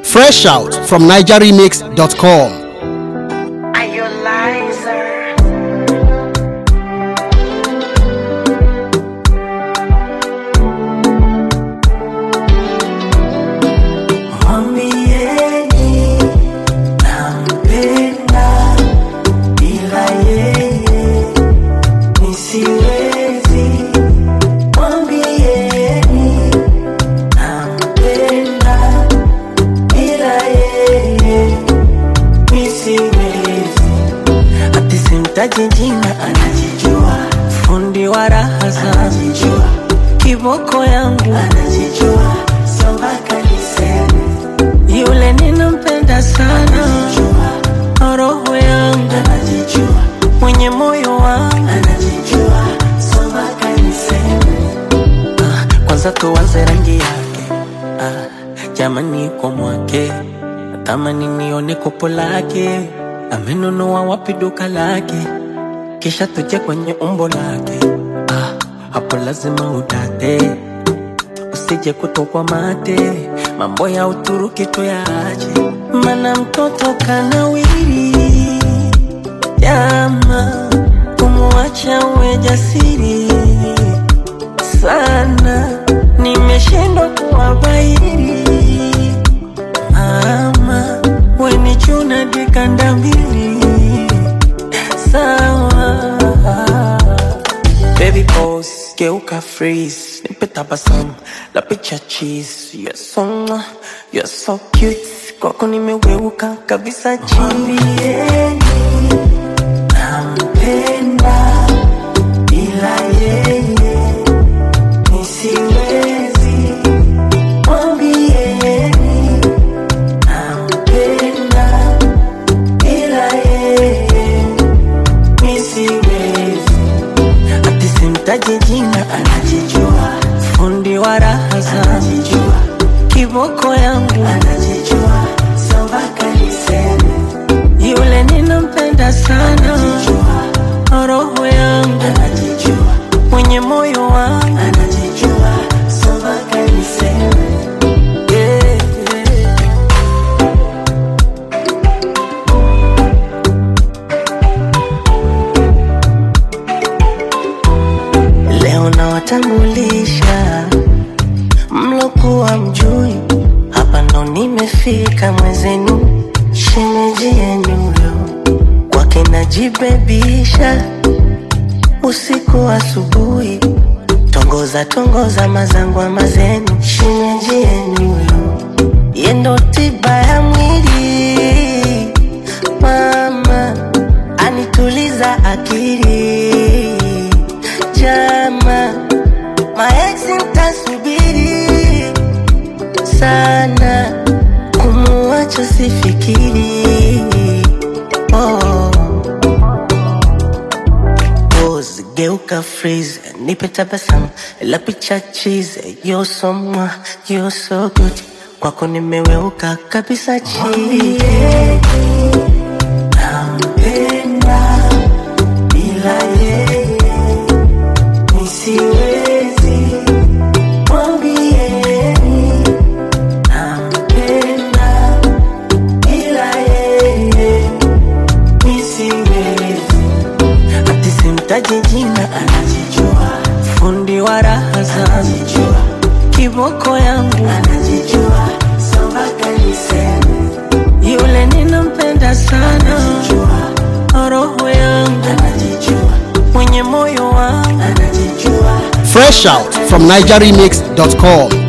Fresh out from NigerRemix.com. Are you a liar? Mwambieni nampenda, bila yeye nisiwezi. Mwambieni nampenda, bila yeye nisiwezi. Ati simtaji jina, anajijua. Fundi wa raha anajijua. Kiboko yangu anajijua, so mpaka niseme yule ninampenda sana, roho yangu anajijua, mwenye moyo wangu anajijua, so mpaka niseme ah, kwanza tuanze rangi yake ah, jamani kwa mwake natamani nione kopo lake, amenunua wapi duka lake, kisha tuje kwenye umbo lake ah, hapo lazima udate usije kutokwa mate, mambo ya Uturuki tuyaache, mana mtoto kanawiri. Jama, kumwacha uwe jasiri sana, nimeshindwa kuwabairi. Mama, weni chuna dikanda mbili sawa Baby pose, geuka freeze Nipe tabasamu, la picha cheese You're so mwah, you're so cute Kwako nimeweuka kabisa chini Nampenda Bila yeye Nisiwezi Mwambieni Nampenda Bila yeye Nisiwezi Ati simtaji jina anajijua, fundi wa raha anajijua, kiboko yangu anajijua, so mpaka niseme yule ninampenda sana, anajijua, roho yangu anajijua, mwenye moyo wangu anajijua, so mpaka niseme yeah, yeah. Leo nawatambulisha mlokuwa mjui, hapa ndo nimefika mwezenu, shemeji yenu yo kwake najibebisha, usiku asubuhi, tongoza tongoza mazangwa mazenu, shemeji yenu yo yendo tiba ya mwili, mama anituliza akili jama maeksi mtasubiri sana kumuacha sifikiri oh. Pose, geuka freeze nipe tabasamu la picha cheese you're so mwah, you're so good kwako nimeweuka kabisa chini nampenda bila yeye nisiwezi mwambieni nampenda bila yeye nisiwezi ati simtaji jina anajijua fundi wa raha anajijua kiboko yangu anajijua so mpaka niseme yule ninampenda sana anajijua roho yangu anajijua mwenye moyo wangu anajijua Fresh out from NigerRemix.com.